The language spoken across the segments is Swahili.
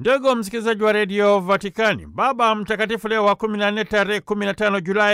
Ndugu msikilizaji wa redio Vatikani, Baba Mtakatifu Leo wa 14 tarehe 15 Julai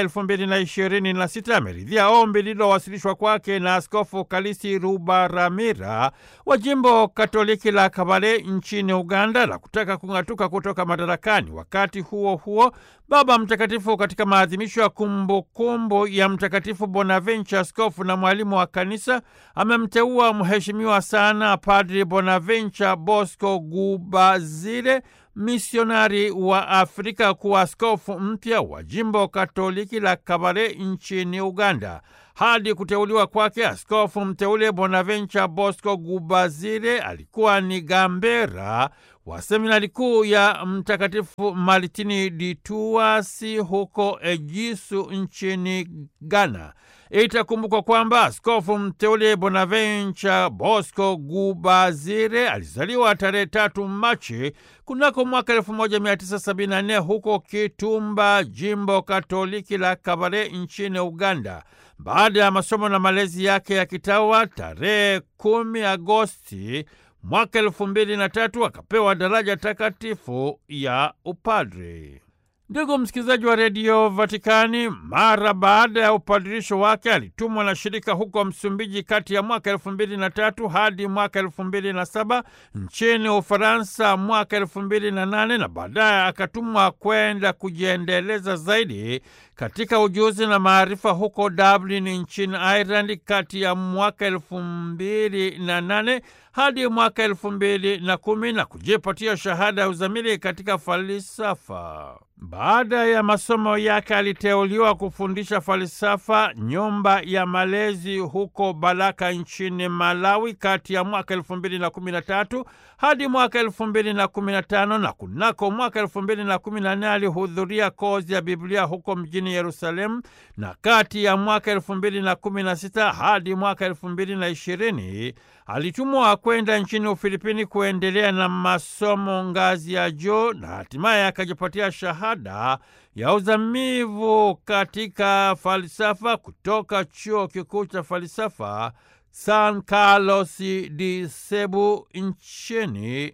2026 ameridhia ombi lililowasilishwa kwake na Askofu Kalisi Rubaramira wa jimbo Katoliki la Kabale nchini Uganda la kutaka kung'atuka kutoka madarakani. Wakati huo huo, Baba Mtakatifu katika maadhimisho ya kumbukumbu ya Mtakatifu Bonaventure, askofu na mwalimu wa kanisa, amemteua mheshimiwa sana Padri Bonaventure Bosco Gubazile misionari wa Afrika kuwa askofu mpya wa jimbo Katoliki la Kabale nchini Uganda. Hadi kuteuliwa kwake, askofu mteule Bonaventure Bosco Gubazile alikuwa ni gambera wa seminari kuu ya Mtakatifu Martini di Tuasi huko Ejisu nchini Ghana. Itakumbukwa kwamba askofu mteule Bonaventure Bosco Gubazire alizaliwa tarehe tatu Machi kunako mwaka 1974 huko Kitumba, jimbo Katoliki la Kabale nchini Uganda. Baada ya masomo na malezi yake ya kitawa, tarehe 10 Agosti mwaka elfu mbili na tatu akapewa daraja takatifu ya upadri. Ndugu msikilizaji wa redio Vatikani, mara baada ya upadirisho wake alitumwa na shirika huko Msumbiji kati ya mwaka elfu mbili na tatu hadi mwaka elfu mbili na saba nchini Ufaransa mwaka elfu mbili na nane na baadaye akatumwa kwenda kujiendeleza zaidi katika ujuzi na maarifa huko Dublin nchini Ireland kati ya mwaka elfu mbili na nane hadi mwaka elfu mbili na kumi na kujipatia shahada ya uzamili katika falsafa. Baada ya masomo yake aliteuliwa kufundisha falsafa nyumba ya malezi huko Balaka nchini Malawi kati ya mwaka elfu mbili na kumi na tatu hadi mwaka elfu mbili na kumi na tano na kunako mwaka elfu mbili na kumi na nne alihudhuria kozi ya Biblia huko mjini Yerusalemu, na kati ya mwaka elfu mbili na kumi na sita hadi mwaka elfu mbili na ishirini alitumwa kwenda nchini Ufilipini kuendelea na masomo ngazi ya juu na hatimaye akajipatia shahada ya uzamivu katika falsafa kutoka chuo kikuu cha falsafa San Carlos de Cebu nchini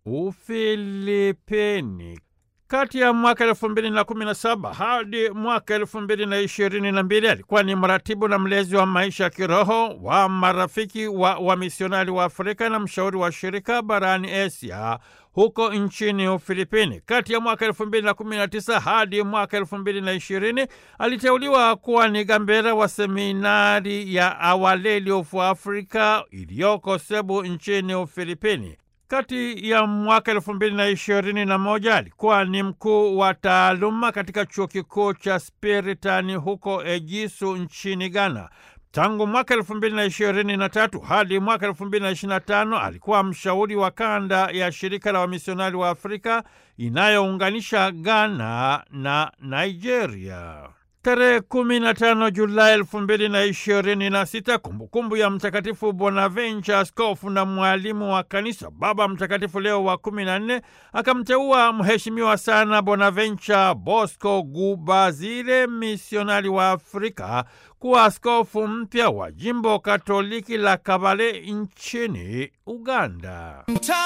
Ufilipini. Kati ya mwaka elfu mbili na kumi na saba hadi mwaka elfu mbili na ishirini na mbili alikuwa ni mratibu na mlezi wa maisha ya kiroho wa marafiki wa wamisionari wa Afrika na mshauri wa shirika barani Asia huko nchini Ufilipini. Kati ya mwaka elfu mbili na kumi na tisa hadi mwaka elfu mbili na ishirini aliteuliwa kuwa ni gambera wa seminari ya Our Lady of Africa iliyoko Cebu nchini Ufilipini. Kati ya mwaka elfu mbili na ishirini na moja alikuwa ni mkuu wa taaluma katika chuo kikuu cha Spiritani huko Ejisu nchini Ghana. Tangu mwaka elfu mbili na ishirini na tatu hadi mwaka elfu mbili na ishirini na tano alikuwa mshauri wa kanda ya shirika la wamisionari wa Afrika inayounganisha Ghana na Nigeria. Tarehe kumi na tano Julai elfu mbili na ishirini na sita kumbukumbu ya Mtakatifu Bonaventure, askofu na mwalimu wa kanisa. Baba Mtakatifu Leo wa kumi na nne akamteua mheshimiwa sana Bonaventure Bosco Gubazile, misionari wa Afrika, kuwa askofu mpya wa jimbo Katoliki la Kabale nchini Uganda.